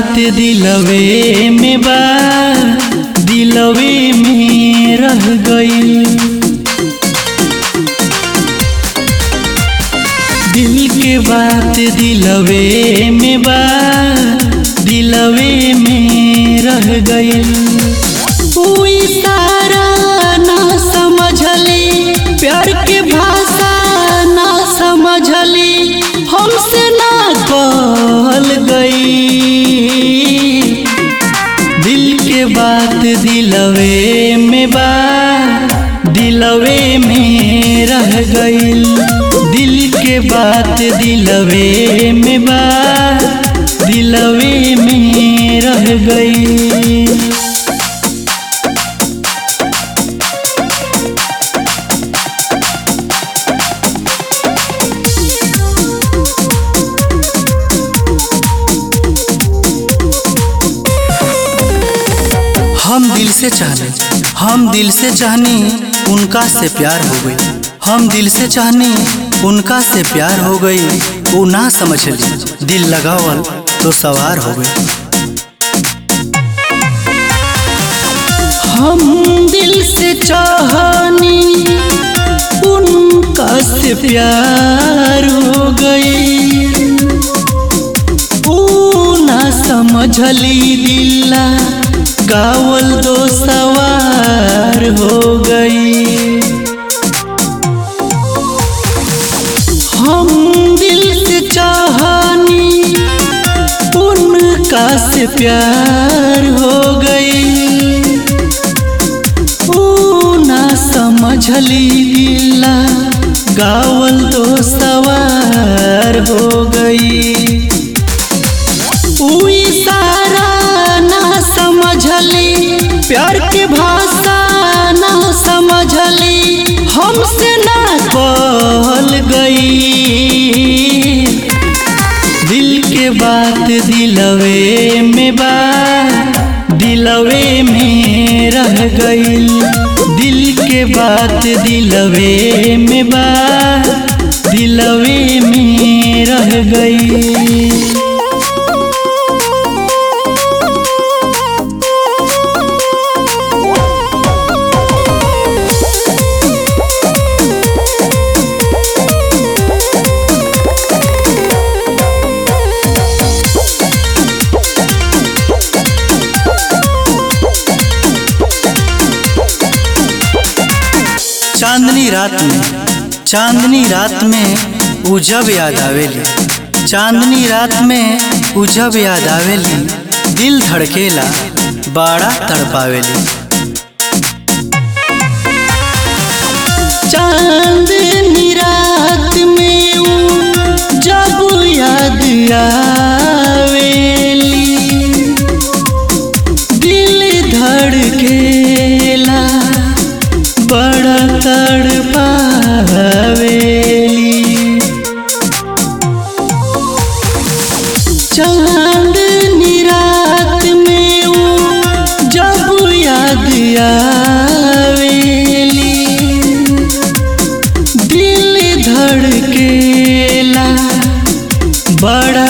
बात दिलवे में बा दिलवे में रह गई दिल के बात दिलवे में बा दिलवे में रह गई इशारा ना समझली प्यार के भाषा ना समझली हमसे ना कहल गई दिल के बात दिलवे में बा दिलवे में रह गई दिल के बात दिलवे में बा दिलवे में रह गई हम दिल से चाहने हम दिल से चाहनी उनका से प्यार हो गई हम दिल से चाहनी उनका से प्यार हो गई वो ना समझ ली दिल लगावल तो सवार हो गई हम दिल से चाहनी उनका से प्यार हो गई वो ना समझली दिल्ला गावल दो सवार हो गई हम दिल से चाहनी उनका से प्यार हो गई ऊ ना समझली दिला गावल तो सवार हो गई ऊ इशारा ना समझली प्यार के भाषा ना समझली हमसे ना कहल गई दिल के बात दिलवे में बा दिलवे में रह गई दिल के बात दिलवे में बा दिलवे में रह गई चांदनी रात में चांदनी रात में उ जब याद आवेली चांदनी रात में उ जब याद आवेली दिल धड़केला बाड़ा तड़पावेली चांदनी रात में ऊ जब याद आवेली दिल धड़केला बड़ा तड़पावेली चांदनी रात में ऊ जब याद आवेली दिल धड़केला बड़ा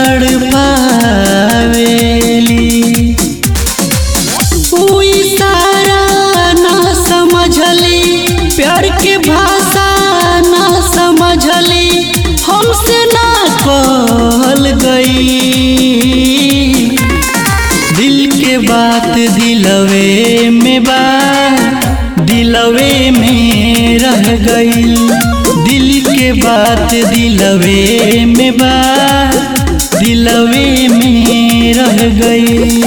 तड़पावेली ऊ इशारा ना समझली प्यार के भाषा ना समझली हमसे ना कहल गई दिल के बात दिलवे में बा दिलवे में रह गई दिल के बात दिलवे में बा दिलवे में रह गई